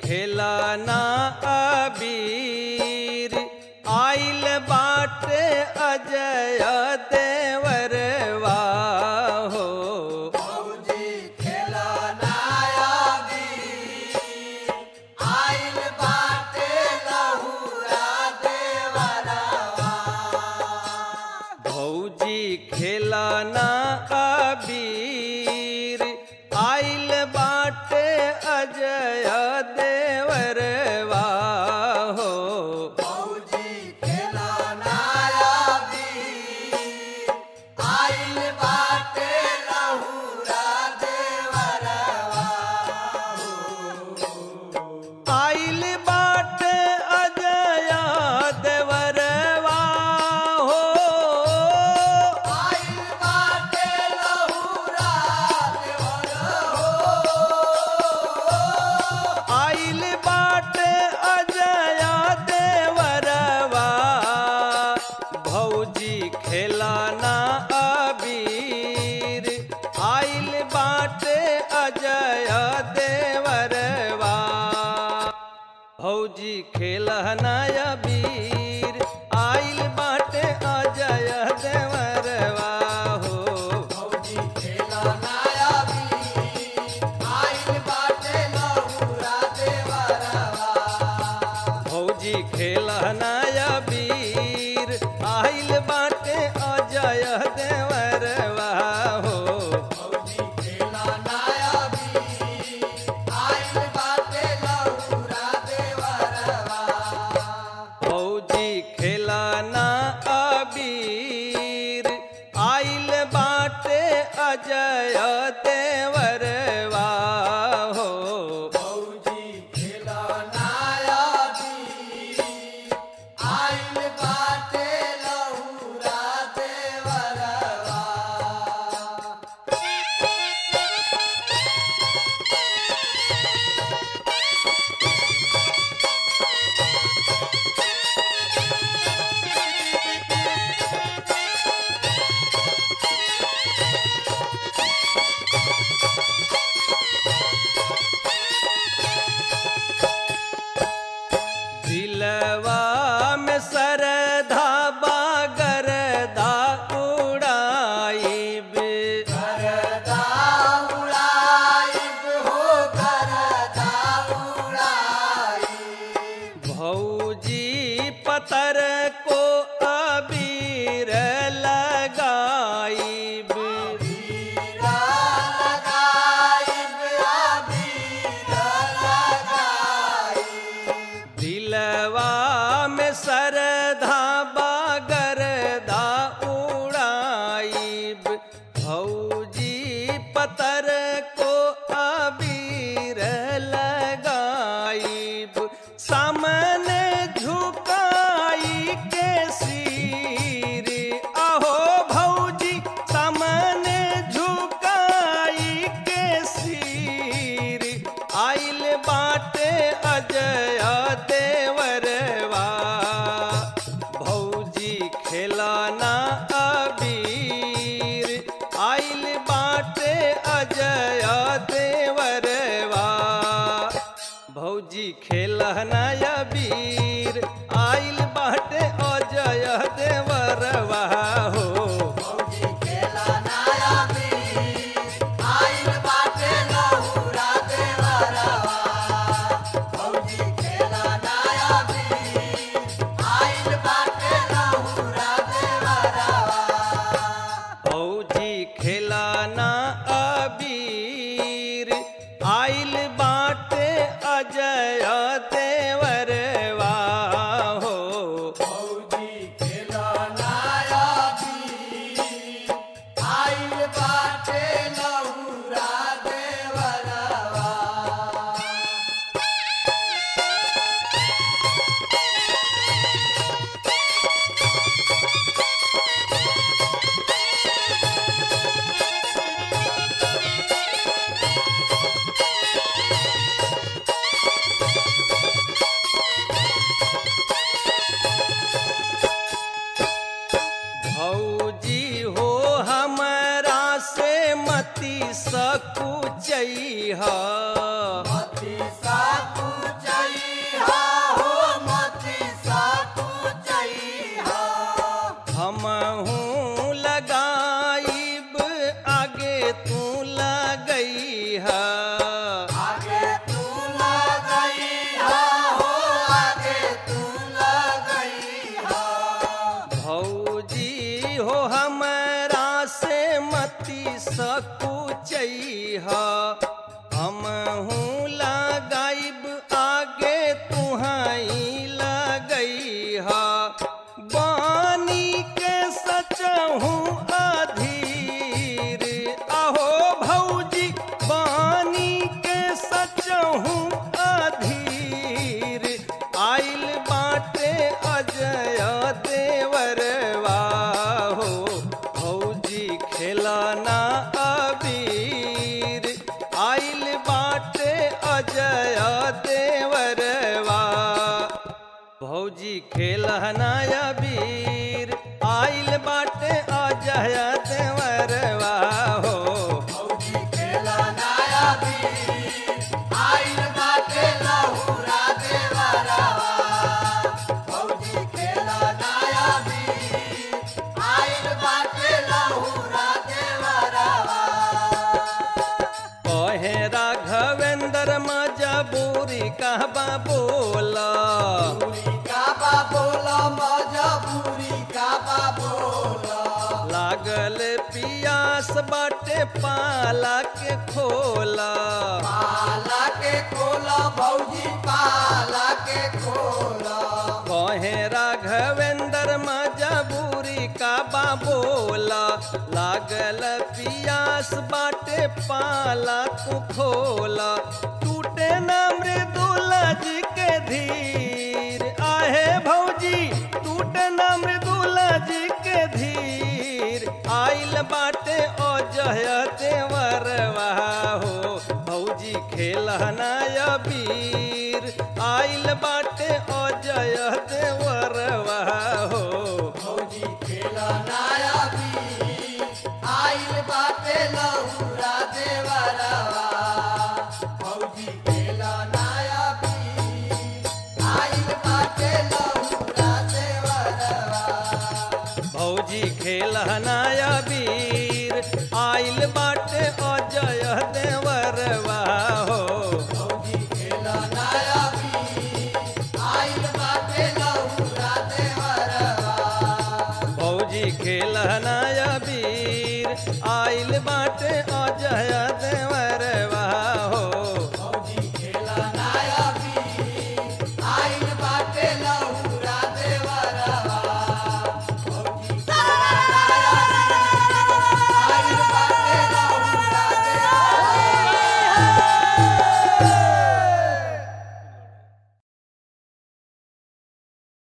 खेलाना अबीर आइल बाटे अजय देवरवा हो भौजी खेलना आइल बाटे लहुरा देवरवा भौजी खेलाना अबीर आइल बाटे अजय देवरवा हो भौजी खेलना आइल बाटे लहुरा देवरवा आइल बाटे अजय देवरवा हो आइल बाटे लहुरा आइल बाटे अजय देवरवा भौजी खेलाना अबीर आइल बाटे अजय देवरवा भौजी खेलना अबीर आइल बाटे अजय देवरवा हो भौजी खेलना आइल बाटे लहुरा देवरवा भौजी खेलना अबीर आइल बाटे अजय देवरवा हो भौजी खेलना आइल बाटे लहुरा देवरवा भौजी खेलना अबीर आइल बाटे अजय देवरवा हो भौजी खेलना आइल बाटे लहुरा देवरवा दिलवा में सरधा बागरदा उड़ाइब करदा उड़ाइब हो करदा उड़ाइब भौजी पतर को अबीर लगाइब बीरा लगाइब बीरा लगाइब दिलवा में सरधा बागरदा उड़ाइब भौजी पतर को अबीर लगाइब सामने झुकाई के सिर अहो भौजी सामने झुकाई के सिर आइल बाटे अजय देवरवा भौजी खेलाना अबीर आइल बाटे अजय देवरवा भौजी खेलना अबीर आइल बाटे अजय देवरवा हो भौजी खेलना आइल बाटे लहुरा देवरवा भौजी खेलना आइल बाटे लहुरा देवरवा भौजी खेलाना अबीर आइल बाटे अजय देवरवा हो भौजी खेलना आइल बाटे लहुरा देवरवा भौजी हो हमरा से मती सकुचैहा मति साकुच हूँ लगाइब आगे तुहाई लगई हा बानी के सच हूँ अधीर आहो भौजी बानी के सच हूँ अधीर आइल बाटे अजय देवरवा हो भौजी खेलाना अबीर आइल बाटे अजय देवरवा भौजी खेलहना अबीर आइल बाटे अजय देवरवा हो भौजी खेलनाया भी आइल बाटे लहुरा देवरवा भौजी खेलनाया भी आइल बाटे लहुरा देवरवा कहे राघवेंद्र मजबूरी कहबा बोला पूरी का बा बोला मजबूरी का बा बोला लागल पियास बाटे पाला के खोला पाला के खोला भौजी पाला के खोला कहे राघवेंद्र मजबूरी का बा बोला लागल पियास बाटे पाला तू खोला टूटे ना मृदुला जी के धीर आहे भौजी टूटे ना मृदुला जी के धीर आइल बाटे अजय देवरवा हो भौजी खेलना अबीर आइल बाटे अजय देवरवा हो भौजी खेलनाया भी आइल बाटे लहुरा देवरवा भौजी खेलनाया भी आइल बाटे लहुरा देवरवा भौजी खेलना अबीर आइल बाटे अजय देवरवा हो भौजी खेलनाया भी आइल बाटे लहुरा देवरवा भौजी खेलना अबीर आइल बाटे अजय देवरवा हो